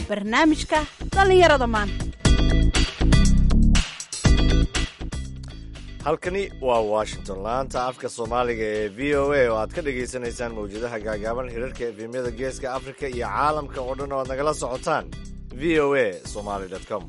barnaamijka dhallinyarada maanta halkani waa washington laanta afka soomaaliga ee v o a oo aad ka dhagaysanaysaan mawjadaha gaagaaban hirarka efemyada geeska afrika iyo caalamka oo dhan oo aad nagala socotaan v o a somaly com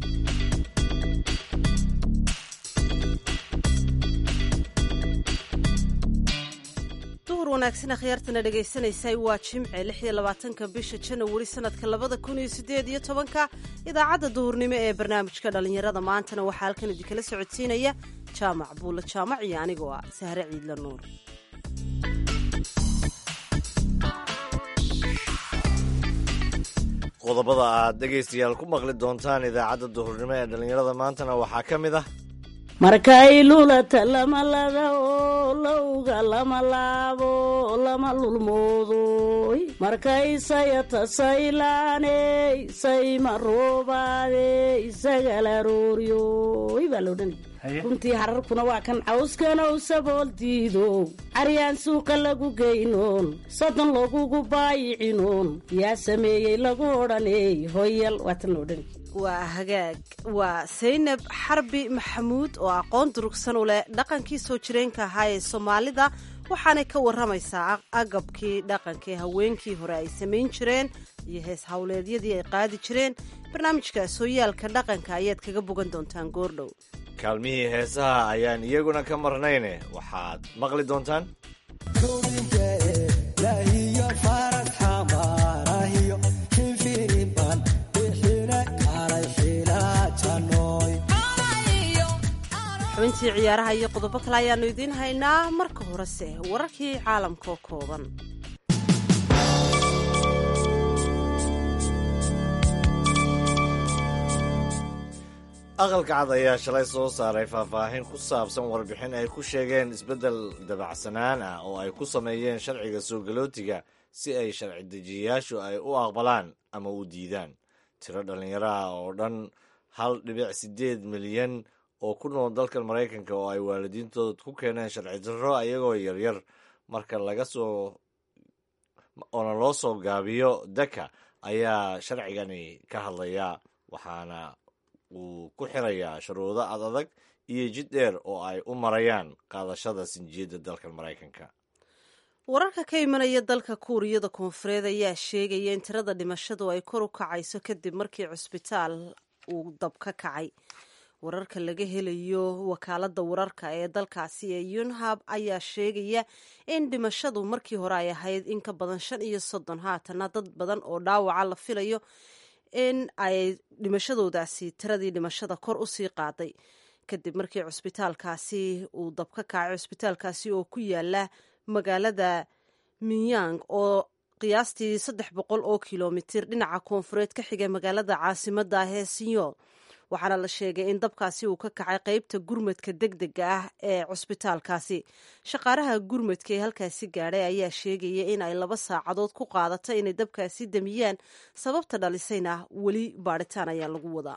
duhur wanaagsan akhyaartana dhagaysanaysay waa jimce lix iyo labaatanka bisha janawari sanadka labada kun iyo sideed iyo tobanka idaacadda duhurnimo ee barnaamijka dhallinyarada maantana waxaa halkan idinkala socodsiinaya jaamac buulla jaamac iyo anigoo ah sahre ciidla nuur qodobada aad dhegaystayaal ku maqli doontaan idaacadda duhurnimo ee dhallinyarada maantana waxaa ka mid ah markay lulata lama lada oo lowga lama laabo lama lulmoodoy markay sayata saylaaney sayma roobaadey sagalarooryoy baa loo dhanay runtii hararkuna waa kan cawskanow sabool diidow caryaan suuqa lagu geynoon soddon lagugu baayicinoon yaa sameeyey lagu odhaney hoyal waa tan loo dhani waa hagaag waa saynab xarbi maxamuud oo aqoon durugsan u leh dhaqankii soo jireenka ahaa ee soomaalida waxaanay ka warramaysaa agabkii dhaqankaee haweenkii hore ay samayn jireen iyo hees howleedyadii ay qaadi jireen barnaamijka sooyaalka dhaqanka ayaad kaga bogan doontaan goordhow kaalmihii heesaha ayaan iyaguna ka marnayne waxaad maqli doontaan xubintii ciyaaraha iyo qodobo kale ayaannu idiin haynaa marka horese wararkii caalamka oo kooban aqalka cad ayaa shalay soo saaray faahfaahin ku saabsan warbixin ay ku sheegeen isbeddel dabacsanaan ah oo ay ku sameeyeen sharciga soo galootiga si ay sharci dejiyayaashu ay u aqbalaan ama u diidaan tiro dhallinyaraha oo dhan hal dhibic siddeed milyan oo ku nool dalkan maraykanka oo ay waalidiintood ku keeneen sharci darro ayagoo yaryar marka laga soo oona loo soo gaabiyo daka ayaa sharcigani ka hadlaya waxaana uu ku xirayaa shuruudo ad adag iyo jid dheer oo ay u marayaan qaadashada sinjiyadda dalkan maraykanka wararka ka imanaya dalka kuuriyada koonfureed ayaa sheegaya in tirada dhimashadu ay kor u kacayso kadib markii cusbitaal uu dab ka kacay wararka laga helayo wakaalada wararka ee dalkaasi ee yunhab ayaa sheegaya in dhimashadu markii hore ay ahayd in ka badan shan iyo soddon haatana dad badan oo dhaawaca la filayo in ay dhimashadoodaasi tiradii dhimashada kor usii qaaday kadib markii cusbitaalkaasi uu dab ka kacay cusbitaalkaasi oo ku yaala magaalada minyang oo qiyaastii saddex boqol oo kilomitir dhinaca koonfureed ka xiga magaalada caasimada ah ee sinyool waxaana la sheegay in dabkaasi uu ka kacay qeybta gurmadka deg dega ah ee cusbitaalkaasi shaqaalaha gurmadka ee halkaasi gaadhay ayaa sheegaya in ay laba saacadood ku qaadato inay dabkaasi damiyaan sababta dhalisayna weli baadhitaan ayaa lagu wadaa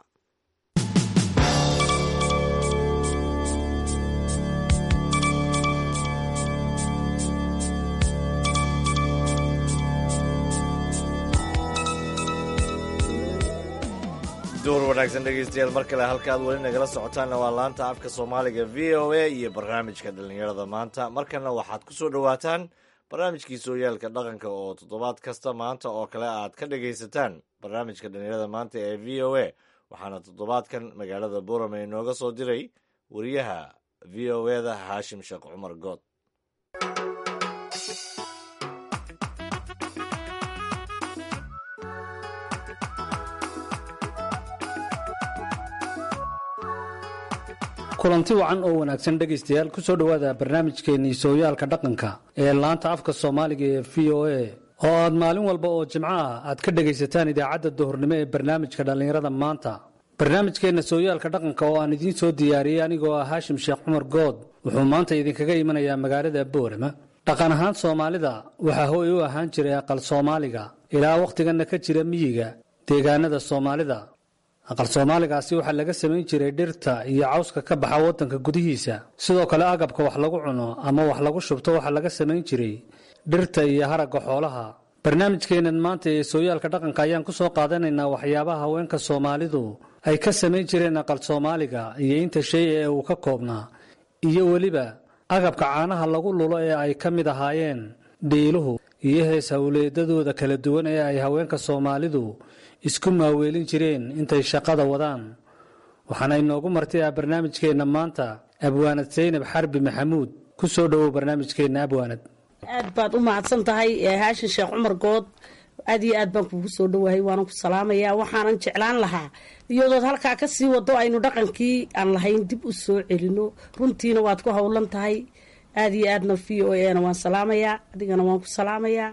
duur wanaagsan dhegaystayaal mar kale halka aad weli nagala socotaanna waa laanta afka soomaaliga v o a iyo barnaamijka dhallinyarada maanta markana waxaad ku soo dhowaataan barnaamijkii sooyaalka dhaqanka oo toddobaad kasta maanta oo kale aad ka dhagaysataan barnaamijka dhallinyarada maanta ee v o a waxaana toddobaadkan magaalada borame inooga soo diray wariyaha v o eda haashim sheekh cumar good kulanti wacan oo wanaagsan dhegaystayaal ku soo dhowaada barnaamijkeennii sooyaalka dhaqanka ee laanta afka soomaaliga ee v o a oo aad maalin walba oo jimco ah aad ka dhegaysataan idaacadda duhurnimo ee barnaamijka dhallinyarada maanta barnaamijkeenna sooyaalka dhaqanka oo aan idiin soo diyaariyey anigoo ah haashim sheekh cumar good wuxuu maanta idinkaga imanayaa magaalada boorama dhaqan ahaan soomaalida waxaa hooy u ahaan jiray aqal soomaaliga ilaa wakhtiganna ka jira miyiga deegaanada soomaalida aqal soomaaligaasi waxaa laga samayn jiray dhirta iyo cawska ka baxa waddanka gudihiisa sidoo kale agabka wax lagu cuno ama wax lagu shubto waxaa laga samayn jiray dhirta iyo haragga xoolaha barnaamijkeennan maanta ee sooyaalka dhaqanka ayaan ku soo qaadanaynaa waxyaabaha haweenka soomaalidu ay ka samayn jireen aqal soomaaliga iyo inta shay ee uu ka koobnaa iyo weliba agabka caanaha lagu lulo ee ay ka mid ahaayeen dhiiluhu iyo hees howleedadooda kala duwan ee ay haweenka soomaalidu isku maaweelin jireen intay shaqada wadaan waxaana inoogu martay ah barnaamijkeenna maanta abwaanad saynab xarbi maxamuud ku soo dhowow barnaamijkeenna abwaanad aad baad u mahadsan tahay haashin sheekh cumar good aad iyo aad baan kugu soo dhowahay waanan ku salaamayaa waxaanan jeclaan lahaa iyadood halkaa ka sii wado aynu dhaqankii aan lahayn dib u soo celino runtiina waad ku howlan tahay aad iyo aadna v o a na waan salaamayaa adigana waan ku salaamayaa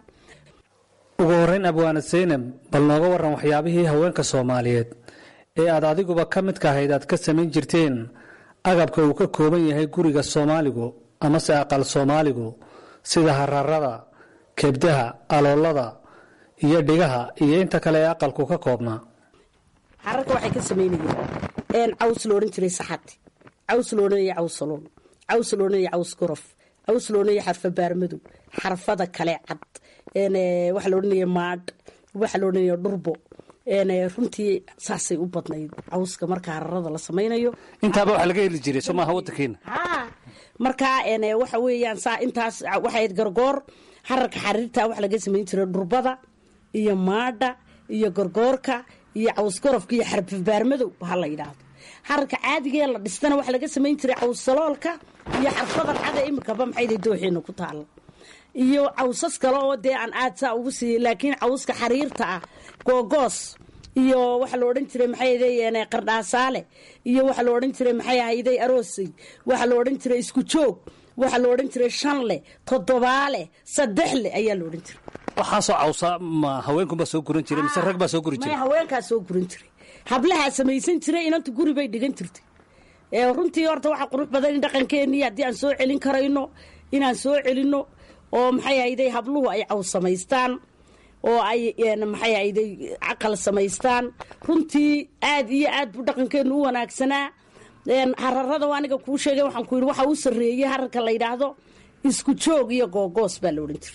ugu horrayn abwaanad saynab bal nooga warran waxyaabihii haweenka soomaaliyeed ee aad adiguba ka midka ahayd aad ka samayn jirteen agabka uu ka kooban yahay guriga soomaaligu amase aqal soomaaligu sida hararada kebdaha aloolada iyo dhigaha iyo inta kale ee aqalku ka koobnaa xararka waxay ka samaynayeen caws la odhan jiray saxati caws la odhanaya caws saloon caws la odhanaya caws gorof caws la odhanaya xarfa baarmadow xarfada kale cad waxa la odhanaya maadh waxa la odhanaya dhurbo runtii saasay u badnayd cawska marka hararada la samaynayo intaaba waxa laga heli jiray soo maaha waddankeena markaa waxa weeyaan saa intaas waxayd gargoor hararka xariirta waxa laga samayn jiray dhurbada iyo maadha iyo gorgoorka iyo cawsgorofka iyo xarfabaarmadow ha la yidhaahdo hararka caadigee la dhistana waxa laga samayn jiray cawssaloolka iyo xarfadan cada imikaba maxayda dooxeena ku taalla iyo cawsas kale oo dee aan aad saa ugu siiyey laakiin cawska xariirta ah googoos iyo waxa la odhan jiray maxay ahaydeen qardhaasaale iyo waxa la odhan jiray maxay ahayday aroosey waxa la odhan jiray isku joog waxa la odhan jiray shanle toddobaale saddexle ayaa la odhan jiray waxaasoo cawsa ma haweenkunbaa soo guran jiray mise rag baa soo guri may jiray haweenkaa soo guran jiray hablahaa samaysan jiray inanta guri bay dhigan jirtay ee runtii horta waxaa qurux badan in dhaqankeenii haddii aan soo celin karayno inaan soo celinno oo maxay ahayday habluhu ay caws samaystaan oo ay maxay ahayday caqal samaystaan runtii aad iyo aad buu dhaqankeenu u wanaagsanaa hararada aniga kuu sheegay waxaan ku yidhi waxa u sarreeyey hararka la yidhaahdo isku joog iyo googoos baa la odhan jiray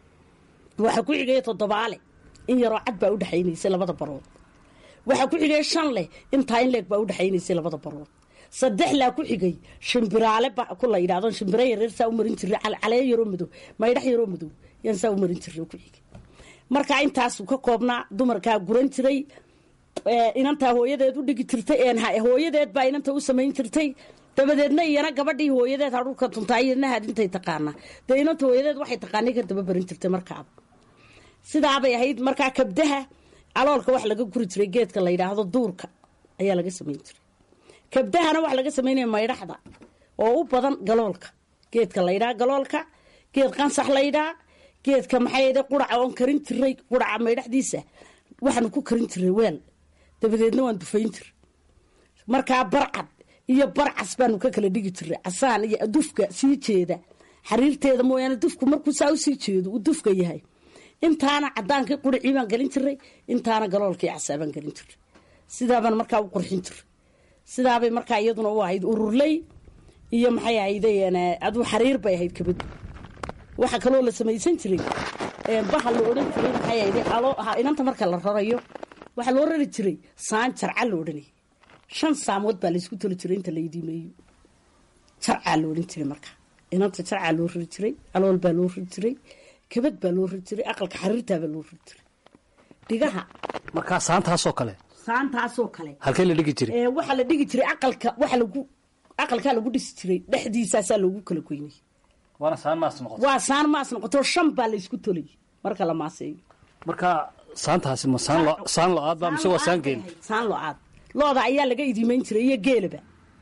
waxaa ku xigaya toddobaale in yaroo cad baa udhexaynaysay labada barood waxaa ku xigay shan leh intaa in leeg baa udhexaynaysay labada barood saddexlaa ku xigay shimbiraale ba ku la yidhahdo shimbira yareer saa u marin jiray calee yaroo madow maydhax yaroo madow yaan saa u marin jiray ku xigay marka intaasuu ka koobnaa dumarkaa guran jiray inantaa hooyadeed u dhigi jirtay hooyadeed baa inanta u samayn jirtay dabadeedna iyana gabadhii hooyadeed hadhulka tuntaa iyadna hadintay taqaanaa dee inanta hooyadeed waxay taqaanay ka daba barin jirtay markaaba sidaabay ahayd markaa kabdaha caloolka wax laga guri jiray geedka la yidhaahdo duurka ayaa laga samayn jiray kabdahana waxa laga samaynaya maydhaxda oo u badan galoolka geedka laydhaa galoolka geed qansax laydhaa geedka maxay quraca oon karin jiray quraca maydhaxdiisa waxaanu ku karin jiray weel dabadeedna waan dufayn jiray markaa barcad iyo barcas baanu ka kala dhigi jiray casaan iyo dufka sii jeeda xariirteeda mooyaane dufku markuu saa usii jeedo uu dufka yahay intaana cadaankii quricii baan gelin jiray intaana galoolkii casaa baan gelin jiray sidaabaan markaa u qurxin jiray sidaabay markaa iyaduna u ahayd ururley iyo maxay ahayday aduu xariir bay ahayd kabadu waxaa kaloo la samaysan jiray baha la odhan jiray maxay ahayday inanta marka la rarayo waxaa loo rari jiray saan jarca la odhanayay shan saamood baa laysku toli jiray inta la idiimeeyo jarcaa la odhan jiray markaa inanta jarcaa loo rari jiray alool baa loo rari jiray kabad baa loo rari jiray aqalka xariirtaabaa loo rari jiray dhigaha markaa saantaasoo kale saantaasoo kale halkee la dhigi jiray ee waxaa la dhigi jiray aqalka waxa lagu aqalkaa lagu dhisi jiray dhexdiisaasaa loogu kala goynay waana saan maas noqota waa saan maas noqoto shan baa laysku tolay marka la maaseeyo markaa saantaasi ma saan lo saan lo-aad baa mise waa saan geel saan lo-aad looda ayaa laga idiimeyn jiray iyo geelaba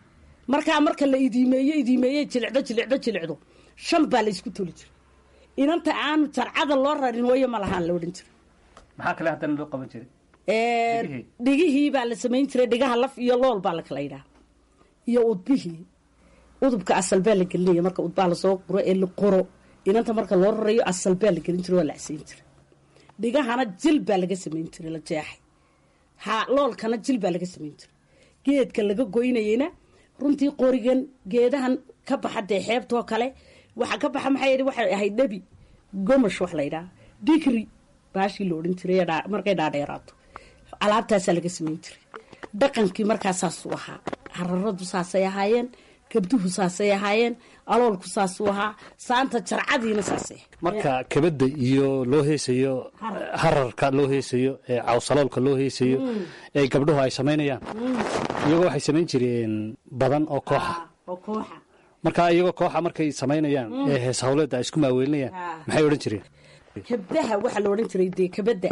markaa marka la idiimeeyo idiimeeye jilicdo jilicdo jilicdo shan baa laysku toli jiray inanta aanu jarcada loo rarin wayo ma lahaan la odhan jiray maxaa kale haddana loo qaban jiray Dhigihii. dhigihii baa la samayn jiray dhigaha laf iyo lool baa la kala yidhaha iyo udbihii udubka asal baa la gelinaya marka udbaa lasoo quro ee la qoro inanta marka loo rarayo asal baa la gelin jiray waa la csayn jiray dhigahana jil baa laga samayn jiray la jeexay ha loolkana jil baa laga samayn jiray geedka laga goynayeyna runtii qorigan geedahan ka baxa dee xeebtoo kale waxa ka baxa maxay yidhi waxay ahayd dhabi gomash wax la yidhaha digri baashii la odhan jiray ee dhaa- markay dhaadheeraato alaabtaasaa laga samayn jiray dhaqankii markaasaasuu ahaa hararadu saasay ahaayeen gabduhu saasay ahaayeen aloolku saasuu ahaa saanta jarcadiina saasay ahayd. marka kabadda iyo loo heesayo hararka loo heesayo ee cawsaloolka loo heesayo ee gabdhuhu ay samaynayaan iyagoo waxay samayn jireen badan oo kooxa oo kooxa marka iyagoo kooxa markay samaynayaan ee hees hawleedda ay isku maaweelinayaan maxay odhan jireen kabdaha waxaa la odhan jiray dee kabadda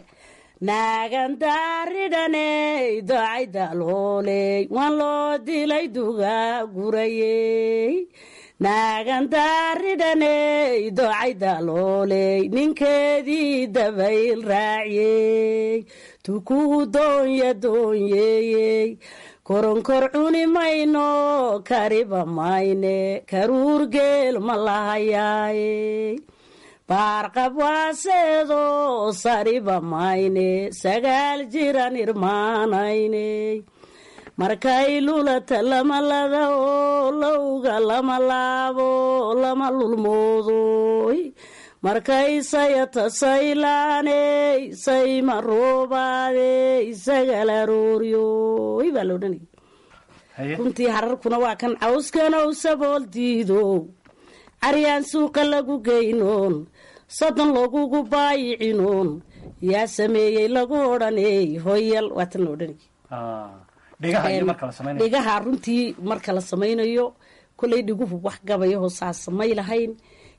naagandaaridhaney dacaydalooley waan loo dilay duga gurayey naagandaaridhaney dacaydalooley ninkeedii dabayl raaciyey tukuhu doonya doonyeeyey koronkor cuni mayno kariba mayne karuur geel ma lahayaaye baarqab waaseedo sariba mayne sagaal jiran irmaanayne markay lulata lama lada oo lowga lama laabo lama lulmoodoy markay sayata saylaaney sayma roobaadey sagal arooryoy baa la odhanaya runtii hararkuna waa kan cawskanow sabool diidow caryaan suuqa lagu geynoon soddon lagugu baayicinoon yaa sameeyey lagu odhaney hoyal waa tan la odhanay dhigaha runtii marka la samaynayo kolay dhiguhu wax gabayahoo saasa may lahayn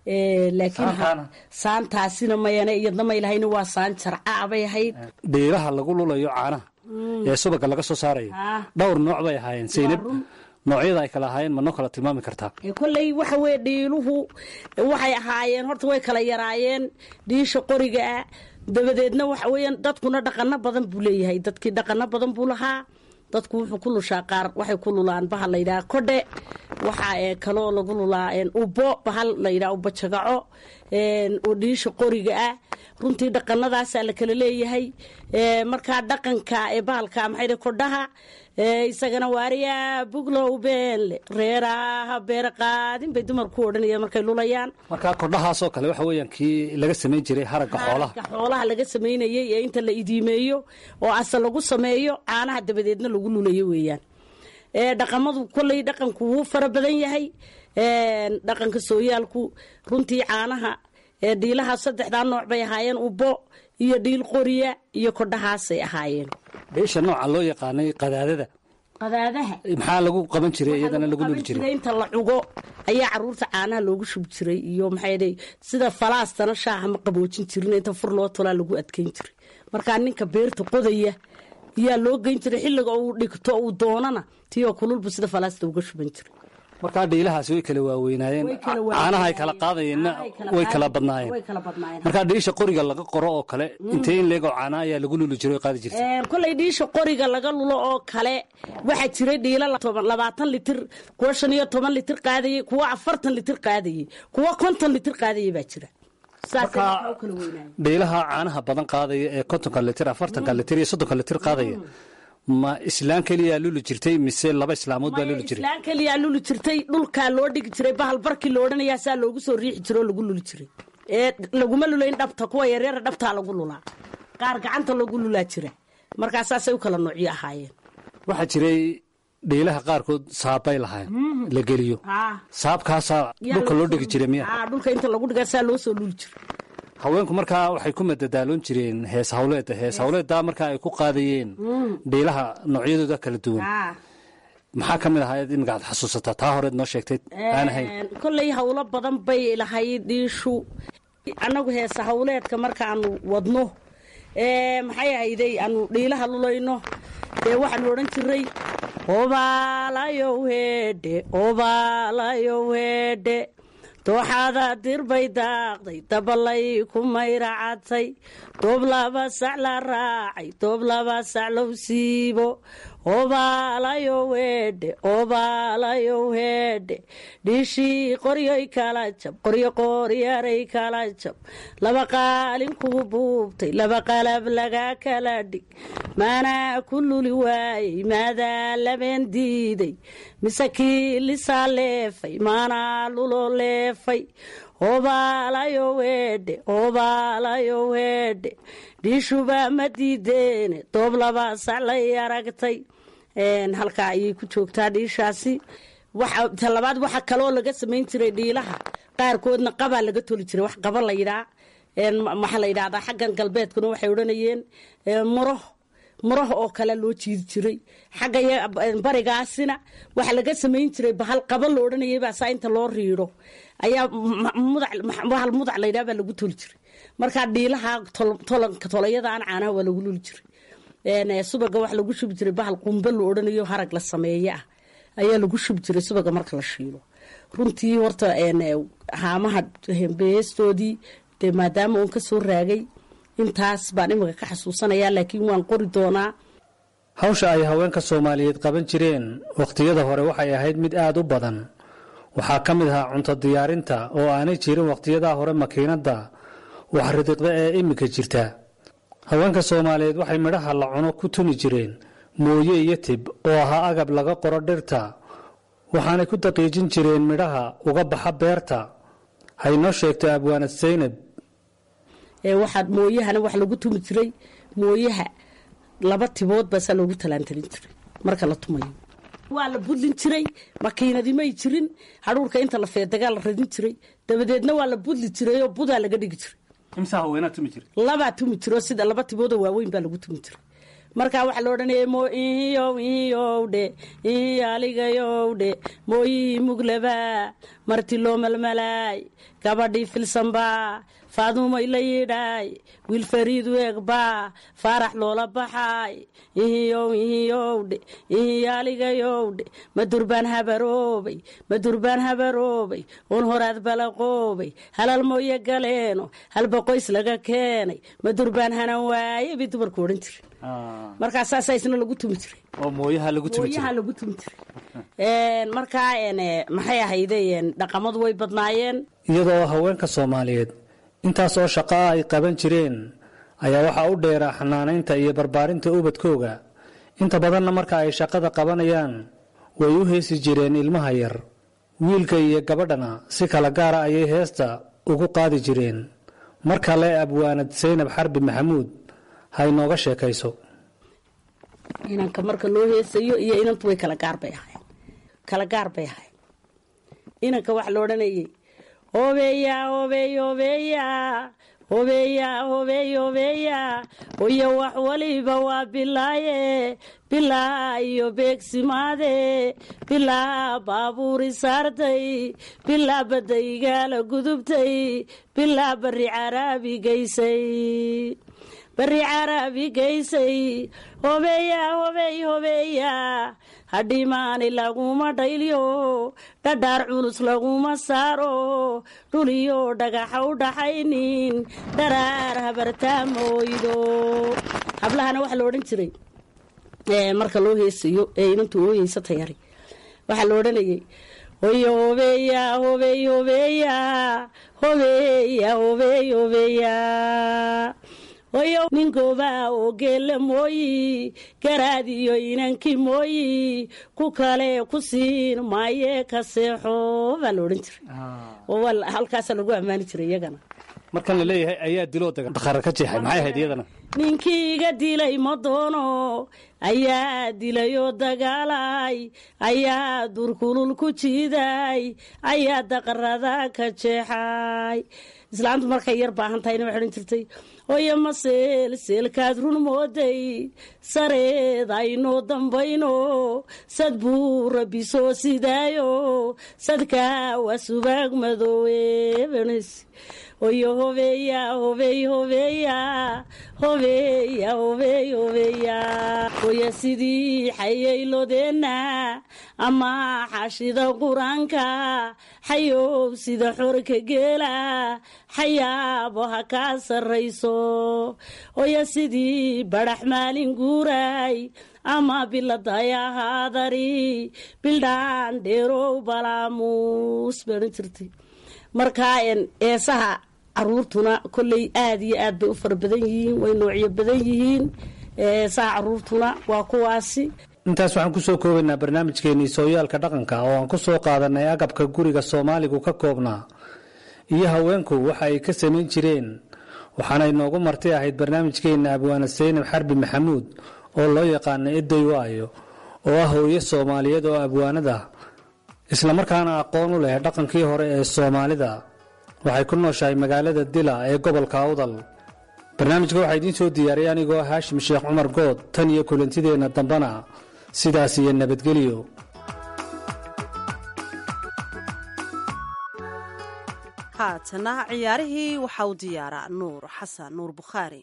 laakiin Saantaana? saantaasina mayane iyadna may lahayn waa saan jarca bay ahayd dhiiraha lagu lulayo caanaha ee subaga laga soo saarayo Ah. dhowr nooc bay ahaayeen saynab noocyada ay kala ahaayeen ma noo kala tilmaami kartaa Ee, kolley waxa weye dhiiluhu waxay ahaayeen horta way kala yaraayeen dhiisha qoriga ah dabadeedna waxa weeyaan dadkuna dhaqano badan buu leeyahay dadkii dhaqano badan buu lahaa dadku wuxuu ku lushaa qaar waxay ku lulaan bahal layidhaha kodhe waxaa ee kaloo lagu lulaa een, ubbo bahal layidhaha ubbo jagaco een, oo dhiisha qoriga ah runtii dhaqanadaasaa la kala leeyahay Ee, markaa dhaqanka ee bahalka maxay dhahay kodhaha ee, isagana waariyaa buglow beenle reeraha beere qaadin bay dumarku odhanayaan markay lulayaan marka kordhahaasoo kale waxa weeyaan kii laga samayn jiray haragga xoolaha Haragga xoolaha laga samaynayey ee inta la idiimeeyo oo asal lagu sameeyo caanaha dabadeedna lagu lulayo weeyaan ee dhaqamadu kolley dhaqanku wuu fara badan yahay Een, dhaqanka sooyaalku runtii caanaha ee dhiilaha saddexdaa nooc bay ahaayeen ubbo iyo dhiil qoriya iyo kodhahaasay ahaayeen dhiisha nooca loo yaqaanay qadaadada qadaadaha maxaa lagu qaban jiray iyadana lagu luli qaban jiray inta la cugo ayaa caruurta caanaha loogu shubi jiray iyo maxay dhahay sida falaastana shaaha ma qaboojin jirin inta fur loo tolaa lagu adkeyn jiray markaa ninka beerta qodaya ayaa loo geyn jiray xilliga uu dhigto uu doonana tiyoo kululbu sida falaasta uga shuban jiray markaa dhiilahaasi way kala waaweynaayeen Way kala waaweynaayeen. caanaha ay kala qaadayeenna Caanaha ay kala way kala qaadi- badnaayeen way kala badnaayeen. markaa dhiisha qoriga laga qoro oo kale intee in leegoo caana ayaa lagu luli jiray oo qaadi jirtay Een, kolay dhiisha qoriga laga lulo oo kale waxaa jiray dhiila la- toban- labaatan litir kuwa shan iyo toban litir qaadayey kuwa afartan litir qaadayey kuwa konton litir qaadayey baa jira saasay Marka- waxaa u kala weynaayeen dhiilaha caanaha badan qaadaya ee kontonka litir afartanka litir iyo soddonka litir qaadaya ma islaan keliyaa luli jirtay mise laba islaamood baa luli jiray islaan keliyaa luli jirtay dhulkaa loo dhigi jiray bahal barkii la odhanayaa saa loogu soo riixi jiro oo lagu luli jiray ee laguma lulayn dhabta kuwa yaryara dhabtaa lagu lulaa qaar gacanta lagu lulaa jira markaa saasay u kala noocyo ahaayeen waxaa jiray dhiilaha qaarkood saabbay lahayn la geliyo saabkaasaa dhulka loo dhigi jiray miya Aa, dhulka inta lagu dhigaa saa loo soo luli jiray haweenku markaa waxay ku madadaaloon jireen hees hawleeda hees hawleeddaa markaa ay ku qaadayeen dhiilaha noocyadooda kala duwan Aa. maxaa ka mid ahaa imika aad xasuusataa taa horeed noo sheegtay aan ahayn Een, kolley howlo badan bay lahayd dhiishu annagu heesa howleedka markaanu wadno ee maxay ahayday aanu dhiilaha lulayno dee waxaanu odhan jiray obaalayow heedhe obaalayow heedhe dooxaada dirbay daaqday dabalay ku mayracatay doob laba sac la raacay doob laba sac low siibo obaalayow heedhe obaalayow heedhe dhiishii qoryoy kala jab qoryo qooryaray kala jab laba qaalin kugu buubtay laba qalab laga kala dhig maanaa ku luli waayey maadaa labeen diiday mise kii lisaa leefay maanaa lulo leefay obaalayo weedhe obaalayo weedhe dhiishubaa ma diideene doob labaa saclay aragtay halkaa ayay ku joogtaa dhiishaasi talabaad waxa kaloo laga samayn jiray dhiilaha qaarkoodna qabaa laga toli jiray wax qaba la yidhaa maxaa la yidhahdaa xaggan galbeedkuna waxay odhanayeen muro muraha oo kale loo jiidi jiray xagga barigaasina waxa laga samayn jiray bahal qaba la odhanayay baa saa inta loo riidho ayaa bahal mudac laydhaha baa lagu toli jiray markaa dhiilaha tolanka tolayadaan caanaha waa lagu luli jiray subaga waxa lagu shubi jiray bahal qumbe la odhanayo harag la sameeye ah ayaa lagu shubi jiray subaga marka la shiilo runtii horta haamaha beestoodii dee maadaama uun ka soo raagay intaas baan imika ka xasuusanayaa laakiin waan qori doonaa hawsha ay haweenka soomaaliyeed qaban jireen wakhtiyada hore waxay ahayd mid aada u badan waxaa ka mid ahaa cunto diyaarinta oo aanay jirin wakhtiyadaa hore makiinadda wax ridiqda ee iminka jirta haweenka soomaaliyeed waxay midhaha la cuno ku tuni jireen mooye iyo tib oo ahaa agab laga qoro dhirta waxaanay ku daqiijin jireen midhaha uga baxa beerta haynoo sheegto abwaanad saynab waxaa mooyahana wax lagu tumi jiray mooyaha laba tibood baasaa loogu talaantalin jiray marka la tumayo waa la budlin jiray makiinadimay jirin hadhuurka inta la feedagaa la radin jiray dabadeedna waa la budli jiray oo budaa laga dhigi jiray labaa tumi jiro sida laba tiboodoo waaweyn baa lagu tumi jiray markaa waxaa la odhanaya mo iyow iyowdhe iyo aligayowdhe mooyihii muglaba marti loo malmalaay gabadhii filsanbaa faaduumay la yidhaay wiil fariidu eegbaa faarax loola baxaay ihiyow ihiyowdhe iyo aligayowdhe madurbaan habaroobay madurbaan habaroobay un horaad balaqoobay halal mooye galeeno halba qoys laga keenay madurbaan hanan waaye bay dumarku odhan jira markaa saasaa isna lagu tumi jiray mooyaha lagu mooyaha lagu tumi jiray markaa maxay ahayde dhaqamadu way badnaayeen iyadoo haweenka soomaaliyeed intaas oo shaqaa ay qaban jireen ayaa waxaa u dheeraa xanaanaynta iyo barbaarinta ubadkooga inta badanna marka ay shaqada qabanayaan way u heesi jireen ilmaha yar wiilka iyo gabadhana si kala gaara ayay heesta ugu qaadi jireen mar kale abwaanad saynab xarbi maxamuud ha inooga sheekayso inanka marka loo heesayo iyo inantu way kala gaar bay ahayn kala gaar bay ahayn inanka waxa la odhanayay hobeya hobey hobeya hobeya hobey hobeya oyo wax waliba waa bilaaye bilaa iyo beegsimaade bilaa baabuuri saartay bilaa badaygaala gudubtay bilaa bari caraabi geysay bari caraabi geysay hobeya hobey hobeya hadhimaani laguma dhaylyo dhadhaar culus laguma saaro dhuliyo dhagaxa u dhaxaynin dharaar habartaa mooydo hablahana waxaa la odhan jiray marka loo heesayo ee inantu ooyeysa tayari waxaa la odhanayay hoyo hobeya hobey hobeya hobeya hobey hobeya hoyo ninkooba oo geelle mooyi garaadiyo inankii mooyi ku kale ku siin maaye ka seexo baa la odhan jiray oo halkaasaa lagu ammaani jiray iyagana markan la leeyahay ayaa diloo dakhara ka jeexay maxay ahayd iyadana ninkii iga dilay ma doono ayaa dilayoo dagaalay ayaa durkulul ku jiiday ayaa daqarada ka jeexay islaamtu markay yar baahan tahayna waxay odhan jirtay hoyo maseel seelkaad run mooday sareed aynoo dambayno sad buu rabbi soo sidaayo sadkaa waa subaag madoowe hoyo hobeya hobey hobeya hobeya hobey hobeya hoya sidii xayaylodeenna ama xashida qur-aanka xayow sida xorka geela xayaabo ha kaa sarrayso hoya sidii badhax maalin guuray ama biladayahadari bildhaan dheerow balaamuus baodhan jirtay markaa eesaha caruurtuna kolley aada iyo aad bay u fara badan yihiin way noocyo badan yihiin eesaha caruurtuna waa kuwaasi intaas waxaan ku soo koobaynaa barnaamijkeennii sooyaalka dhaqanka oo aan ku soo qaadanay agabka guriga soomaaligu ka koobnaa iyo haweenku waxa ay ka samayn jireen waxaana inoogu marti ahayd barnaamijkeenna abwaana saynab xarbi maxamuud oo loo yaqaana eday waayo oo ah hooyo soomaaliyeed oo abwaanada islamarkaana aqoon u leh dhaqankii hore ee soomaalida waxay ku nooshahay magaalada dila ee gobolka awdal barnaamijka waxaa idiin soo diyaariyay anigoo haashim sheekh cumar good tan iyo kulantideenna dambana sidaas iyo nabadgelyo haatana ciyaarihii waxaa u diyaaraa nuur xasan nuur bukhaari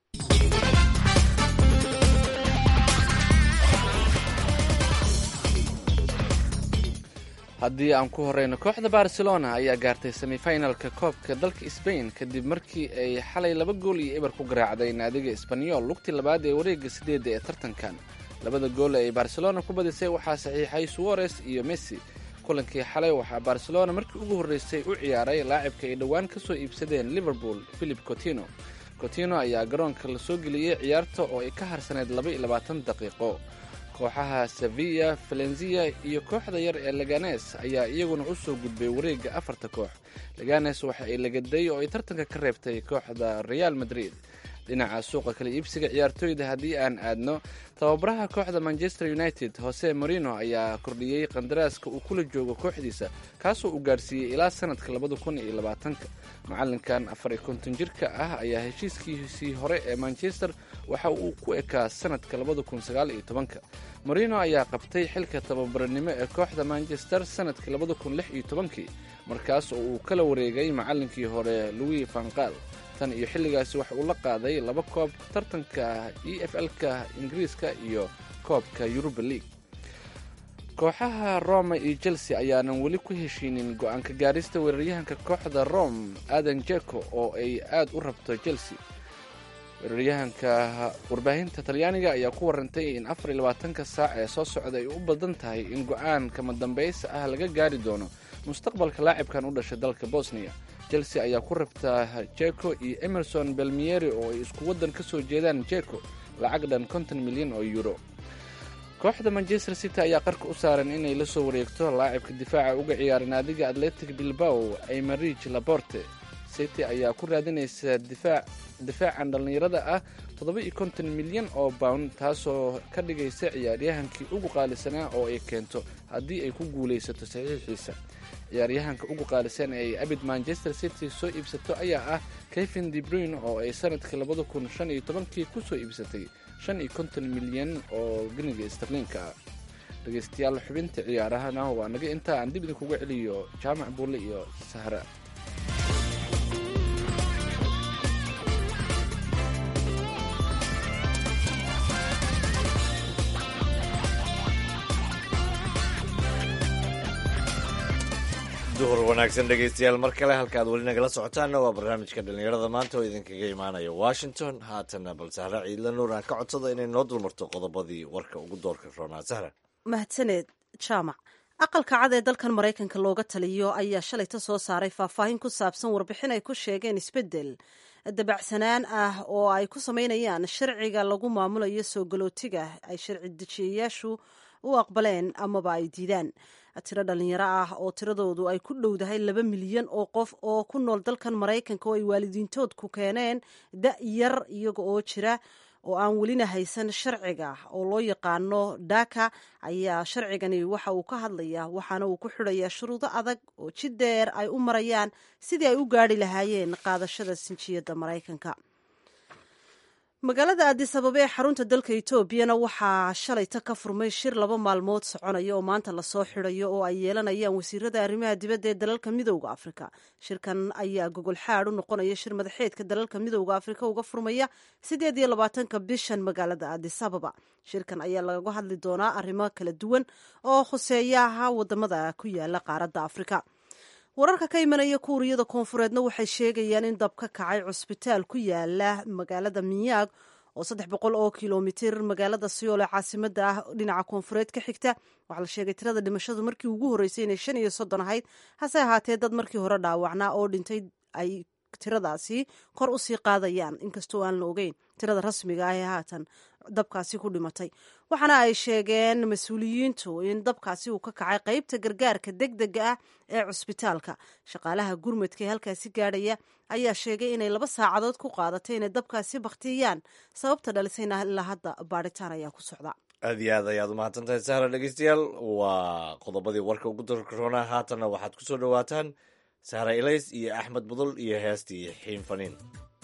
haddii aan ku horeyno kooxda barcelona ayaa gaartay semifinalka koobka dalka sbain kadib markii ay xalay laba gool iyo eber ku garaacday naadiga isbanyol lugtii labaad ee wareega sideedda ee tartankan labada gool ay barcelona ku badisay waxaa saxiixay suares iyo messi kulankii xalay waxaa barcelona markii ugu horreysay u ciyaaray laacibka ay dhowaan ka soo iibsadeen liverpool philip cotino cotino ayaa garoonka la soo geliyey ciyaarta oo ay ka harsaneyd laba iyo labaatan daqiiqo kooxaha sevilla valenzia iyo kooxda yar ee leganes ayaa iyaguna u soo gudbay wareegga afarta koox leganes waxa ay lagaday oo ay tartanka ka reebtay kooxda real madrid dhinaca suuqa kala iibsiga ciyaartooyda haddii aan aadno tababaraha kooxda manchester united jose morino ayaa kordhiyey qandaraaska uu kula joogo kooxdiisa kaasoo uu gaarsiiyey ilaa sanadka labada kun iyo labaatanka macalinkan afar iyo konton jirka ah ayaa heshiiskiisii hore ee manchester waxa uu ku ekaa sanadka labada kun sagaal iyo tobanka morino ayaa qabtay xilka tababaranimo ee kooxda manchester sanadkii labada kun lix iyo tobankii markaas oo uu kala wareegay macalinkii hore louis vanqal tan iyo xilligaasi waxa uu la qaaday laba koob tartanka e f l-ka ingiriiska iyo koobka yuruba league kooxaha roma iyo chelsea ayaanan weli ku heshiinin go-aanka gaarista weeraryahanka kooxda rome adan jeko oo ay aad u rabto chelsea weeraryahanka warbaahinta talyaaniga ayaa ku warantay in afar iyo labaatanka saac ee soo socda ay u badan tahay in go-aan kama dambaysa ah laga gaari doono mustaqbalka laacibkan u dhashay dalka bosnia chelsea ayaa ku rabtaa jeko iyo emerson belmieri oo ay isku waddan ka soo jeedaan jeko lacag dhan konton milyan oo euro kooxda manchester city ayaa qarka u saaran inay la soo wareegto laacibka difaaca uga ciyaara naadiga atletic bilbao aymarij laborte city ayaa ku raadinaysa difaacan dhallinyarada ah toddoba iyo konton milyan oo pound taasoo ka dhigaysa ciyaaryahankii ugu qaalisanaa oo ay keento haddii ay ku guulaysato saxiixiisa ciyaaryahanka ugu qaalisan ee ay abid manchester city soo iibsato ayaa ah kevin debrune oo ay sanadkii labada kun shan iyo tobankii kusoo iibsatay shan iyo konton milyan oo geniga starliinka ah dhegeystayaal xubinta ciyaarahana waa naga intaa aan dib idinkuga celiyo jaamac buulle iyo sahra duhur wanaagsan dhegaystayaal mar kale halka aad weli nagala socotaanna waa barnaamijka dhallinyarada maanta oo idinkaga imaanaya washington haatana bal sahra ciidla nuur aan ka codsada inay noo dulmarto qodobadii warka ugu doorka roonaa sahra mahadsaneed jaamac aqalka cad ee dalkan maraykanka looga taliyo ayaa shalayta soo saaray faahfaahin ku saabsan warbixin ay ku sheegeen isbeddel dabacsanaan ah oo ay ku samaynayaan sharciga lagu maamulayo soo galootiga ay sharci dejiyayaashu u aqbaleen amaba ay diidaan tiro dhalinyaro ah oo tiradoodu ay ku dhowdahay laba milyan oo qof oo ku nool dalkan maraykanka oo ay waalidiintood ku keeneen da' yar iyaga oo jira oo aan welina haysan sharciga oo loo yaqaano dhaka ayaa sharcigani waxa uu ka hadlayaa waxaana uu ku xidhayaa shuruudo adag oo jid dheer ay u marayaan sidii ay u gaari lahaayeen qaadashada sinjiyadda maraykanka magaalada addis ababa ee xarunta dalka etoobiyana waxaa shalayta ka furmay shir laba maalmood soconaya oo maanta lasoo xidhayo oo ay yeelanayaan wasiirada arrimaha dibadda ee dalalka midowda afrika shirkan ayaa gogol xaad u noqonaya shir madaxeedka dalalka midowda afrika uga furmaya sideed iyo labaatanka bishan magaalada addis ababa shirkan ayaa lagaga hadli doonaa arrimo kala duwan oo khuseeyaha wadamada ku yaala qaaradda afrika wararka ka imanaya kuuriyada koonfureedna waxay sheegayaan in dab ka kacay cusbitaal ku yaala magaalada minyaag oo saddex boqol oo kilomitir magaalada siyool ee caasimada ah dhinaca koonfureed ka xigta waxaa la sheegay tirada dhimashadu markii ugu horreysay inay shan iyo soddon ahayd hase ahaatee dad markii hore dhaawacnaa oo dhintay ay tiradaasi kor usii qaadayaan inkastoo aan la ogeyn tirada rasmiga ah ee haatan dabkaasi ku dhimatay waxaana ay sheegeen mas-uuliyiintu in dabkaasi uu ka kacay qeybta gargaarka deg dega ah ee cusbitaalka shaqaalaha gurmadka ee halkaasi gaadhaya ayaa sheegay inay laba saacadood ku qaadatay inay dabkaasi baktiyaan sababta dhalisayna ilaa hadda baadhitaan ayaa ku socda aad iyo aad ayaad umahadsantahay sahra dhegeystayaal waa qodobadii warka ugu darkarona haatanna waxaad ku soo dhowaataan sahra ilays iyo axmed budul iyo heestii xiin faniin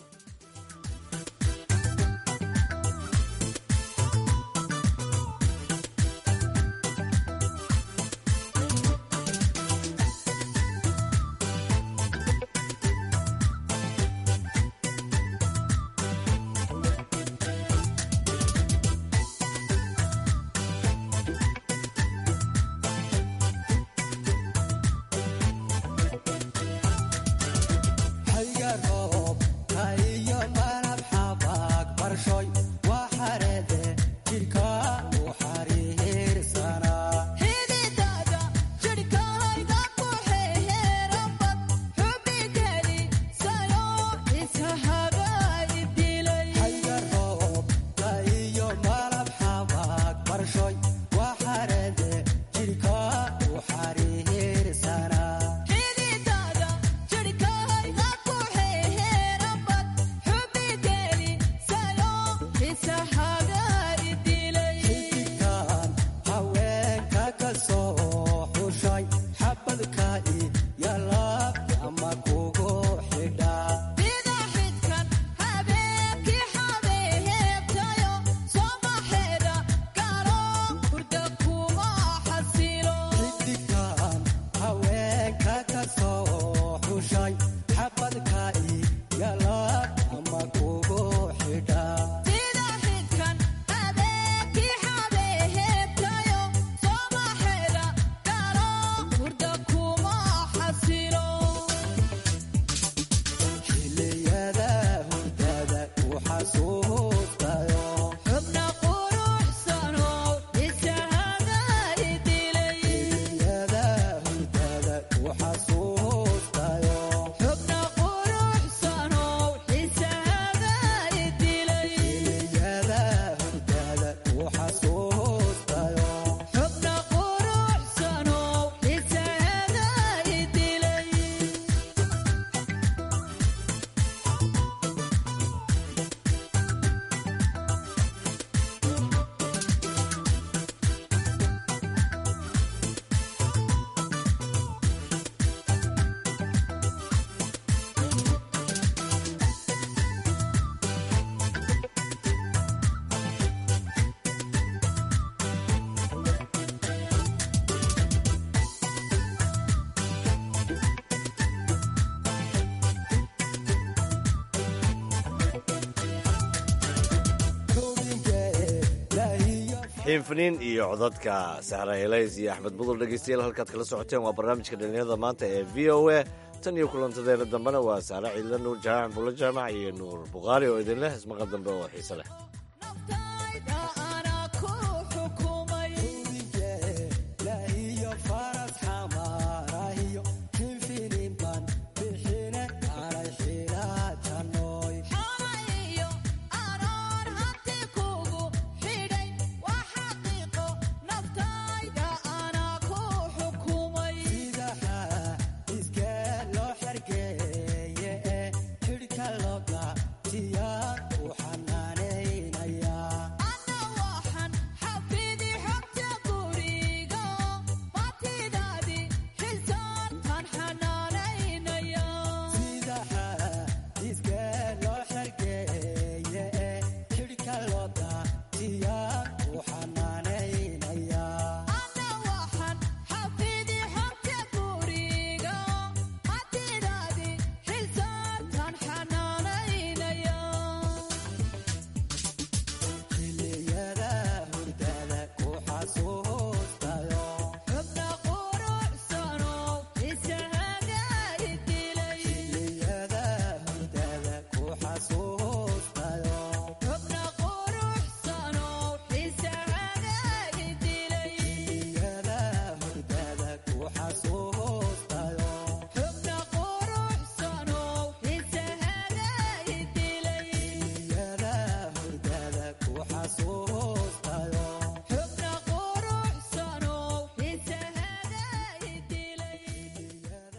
xiinfaniin iyo codadka sahra helays iyo axmed budul dhegeystayaal halkaad kala socoteen waa barnaamijka dhalinyarada maanta ee v o a tan iyo kulantadeena dambena waa sahre ciidla nuur jaamac bulo jaamac iyo nuur bukhaari oo idin leh ismaqal dambe oo xiise leh